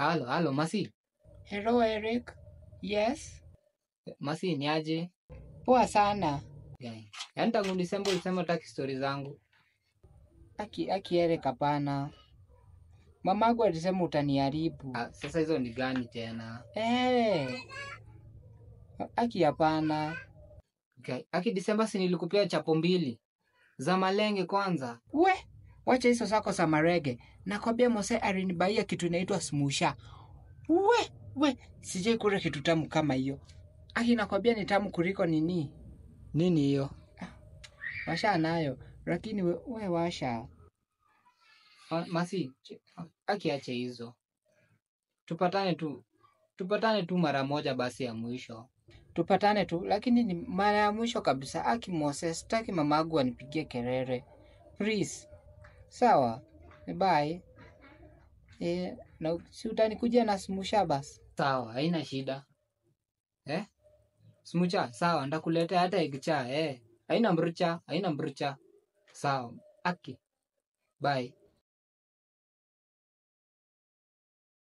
Halo, halo, Masi. Hello Eric. Yes. Masi ni aje? Poa sana. Guy. Yaani tangu Disemba ulisema utaki stori zangu. Aki aki Eric hapana. Mamagu alisema utaniharibu. Ah, sasa hizo ni gani tena? Eh. Aki hapana. Okay. Aki Disemba si nilikupea chapo mbili za malenge kwanza. We, wacha hizo zako za marege. Nakwambia Mose alinibaia kitu inaitwa smusha. We, we, sijai kula kitu tamu kama hiyo. Aki nakwambia ni tamu kuliko nini? Nini hiyo? Washa nayo, lakini we, we washa. Ma- Masi, ch- aki ache hizo. Tupatane tu. Tupatane tu mara moja basi ya mwisho. Tupatane tu, lakini ni mara ya mwisho kabisa. Aki Mose, sitaki mamagu anipigie kelele. Please. Sawa. Bye. Eh, na si utanikujia na smusha basi. Sawa, haina shida. Eh? Smucha, sawa, ndakuletea hata ikicha, eh. Haina mrucha, haina mrucha. Sawa. Aki. Bye.